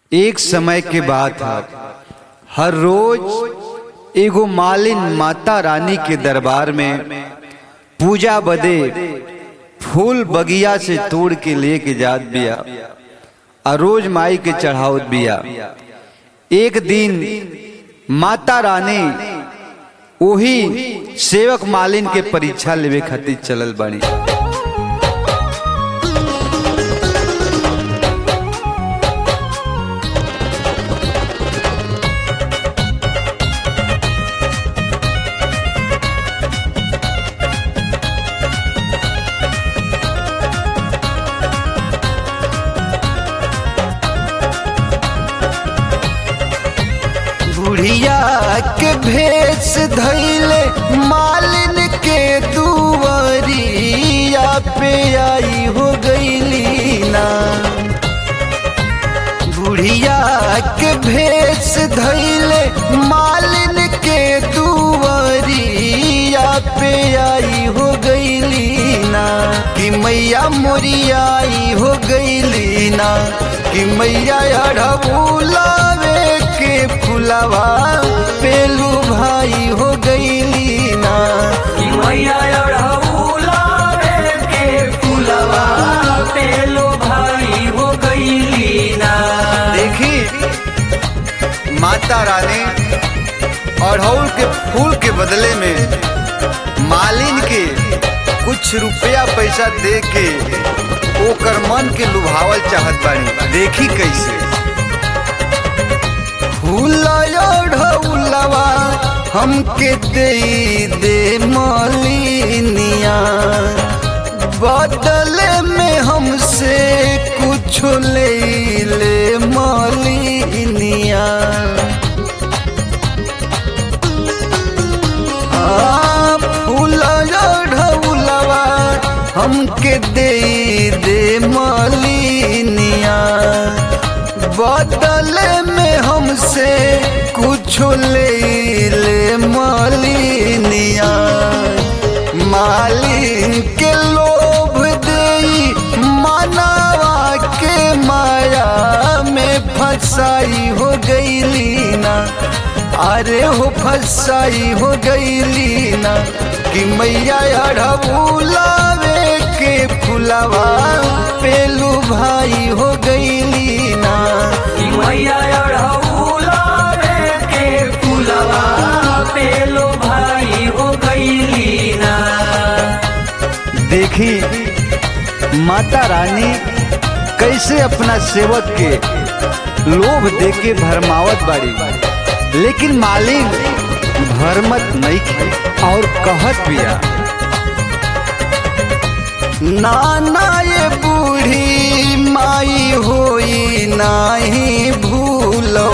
एक समय के बात है हर रोज एगो मालिन माता रानी के दरबार में पूजा बदे फूल बगिया से तोड़ के लेके जात बिया आ रोज माई के चढ़ावत बिया एक दिन माता रानी वही सेवक मालिन के परीक्षा लेवे खातिर चलल बानी बुढ़िया के भेष धैले मालिन के दुवरिया पे आई हो गईली ना बुढ़िया के भेष धैले मालिन के दुवरिया पे आई हो गईली ना कि मैया मोरिया आई हो गईली ना कि मैया अढ़बुलावे के फुलवा पेलू भाई हो गईली ना कि मैया अढ़उलावे के फुलवा पेलो भाई हो गईली ना देखी माता रानी अड़हुल के फूल के बदले में मालिन के कुछ रुपया पैसा दे के ओकर मन के लुभावल चाहत बानी देखी कैसे फूलवा हमके दे दे मालिनिया बदले में हमसे कुछ ले ले मालिनिया आ, फूलवा ढौलवा हमके दे दे मालिनिया बदले में हमसे कुछ ले ले मालिनिया मालिन के लोभ दे मनावा के माया में फंसाई हो गईली ना अरे हो फंसाई हो गईली ना कि मैया अढ़बुलावे के फुलवा पेलू भाई हो गईली ना कि मैया अढ़उलावे के फुलवा पेलो भाई हो गईली ना देखी माता रानी कैसे अपना सेवक के लोभ दे के भरमावत बाड़ी लेकिन मालिक भरमत नहीं खे और कहत बिया नाना ये बूढ़ी माई होई नाही भूलो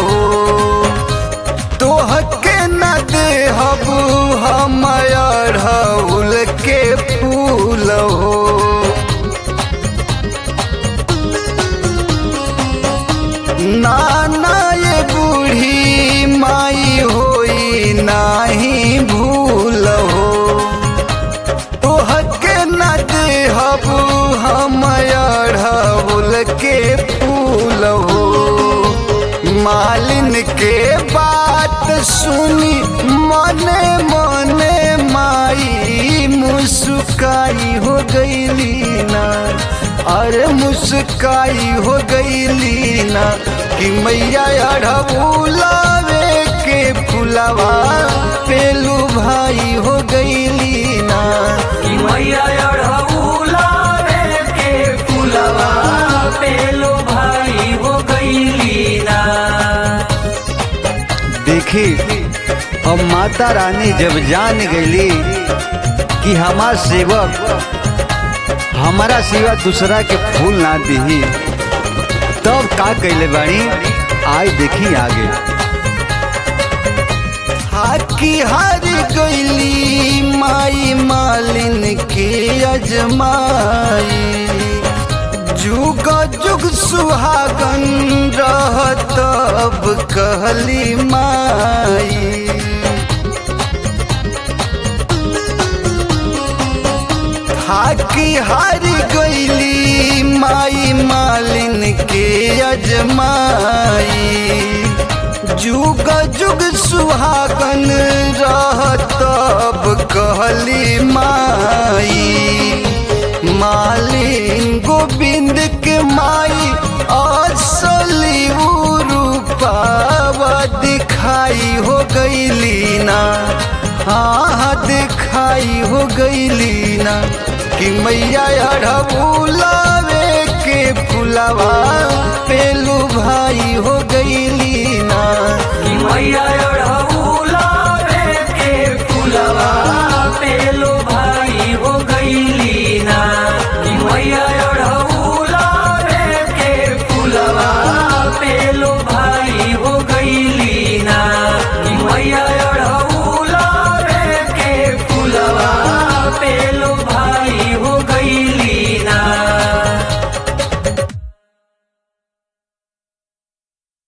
तोहके न देहब हम अढ़उल के फूल हो नाना ये बूढ़ी माई होई नाही भूल हो तोहके न देहब हम अढ़उल के फूल हो मालिन के बात सुनी मने मने माई मुस्काई हो गईली ना अरे मुस्काई हो गईली ना कि मैया अढ़बुलावे के फुलवा पेलू भाई हो गईली ना कि मैया अढ़उलावे के फुलवा पेलो भाई हो गईली ना देखी अब माता रानी जब जान गईली कि हमार सेवक हमारा सिवा दूसरा के फूल ना दिही तब का कैले बानी आय देखी आगे हाकी हार गईली माई मालिन के अजमाई जुग जुग सुहागन रह तब कहली माई हाकी हार गईली कहली माई मालिन के अजमाई जुग जुग सुहागन रहतब कहली माई मालिन गोविंद के माई असली रूपावा दिखाई हो गईली ना हाँ दिखाई हो गईली ना कि मैया अढ़बुलावे के फुलवा पेलू भाई हो गईली ना कि मैया